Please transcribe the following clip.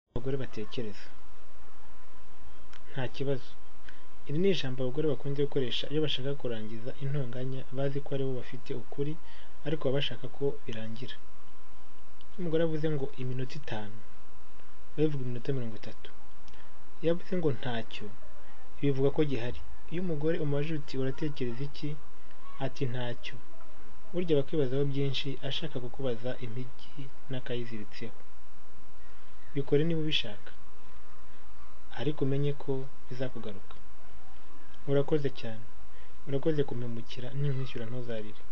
abagore batekereza nta kibazo iri ni ijambo abagore bakunze gukoresha iyo bashaka kurangiza intonganya bazi ko ari bo bafite ukuri ariko baba bashaka ko birangira iyo umugore avuze ngo iminota itanu biba bivuga iminota mirongo itatu iyo avuze ngo ntacyo bivuga ko gihari iyo umugore umubajije uti uratekereza iki ati ntacyo burya aba akwibazaho byinshi ashaka kukubaza impigi n'akayiziritseho bikore niba ubishaka ariko umenye ko bizakugaruka urakoze cyane urakoze kumpemukira ninkwishyura ntuzarire